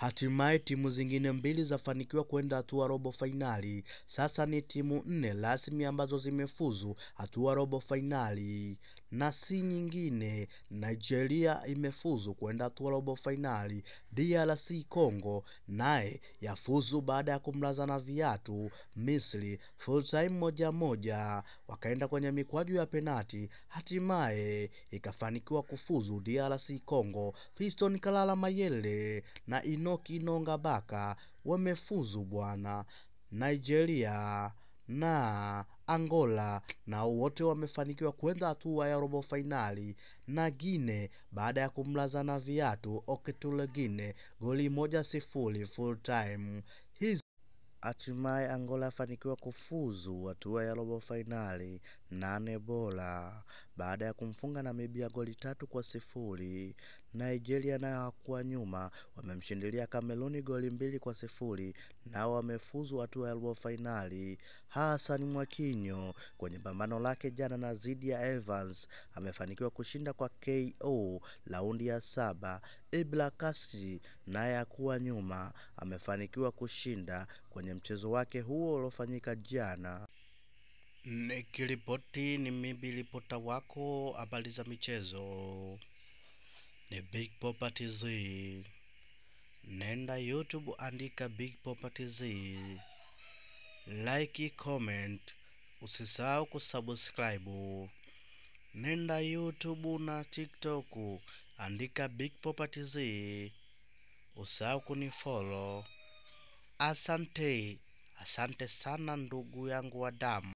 Hatimaye timu zingine mbili zafanikiwa kwenda hatua robo fainali. Sasa ni timu nne rasmi ambazo zimefuzu hatua robo fainali, na si nyingine. Nigeria imefuzu kwenda hatua robo fainali. DRC Congo naye yafuzu baada ya kumlaza na viatu Misri full time moja moja, wakaenda kwenye mikwaju ya penati, hatimaye ikafanikiwa kufuzu DRC Congo. Fiston Kalala Mayele na Inoki Inonga Baka wamefuzu bwana. Nigeria na Angola na wote wamefanikiwa kwenda hatua ya robo fainali, na Gine baada ya kumlaza na viatu Oketule Gine goli moja sifuri full time. Hizi hatimaye Angola afanikiwa kufuzu hatua ya robo fainali nane bora baada ya kumfunga Namibia goli tatu kwa sifuri. Nigeria nayo hakuwa nyuma, wamemshindilia Kameruni goli mbili kwa sifuri, nao wamefuzu hatua ya robo fainali. Hassan Mwakinyo kwenye pambano lake jana na dhidi ya Evans amefanikiwa kushinda kwa KO raundi ya saba. Ibra Kasri naye hakuwa nyuma, amefanikiwa kushinda kwenye mchezo wake huo uliofanyika jana. Nikiripoti ni mimi ripota wako habari za michezo ni Big Popa TZ. Nenda YouTube andika Big Popa TZ, like, comment, usisahau kusubscribe. Nenda YouTube na TikTok andika Big Popa TZ, usahau kunifollow. Asante, asante sana ndugu yangu wa damu.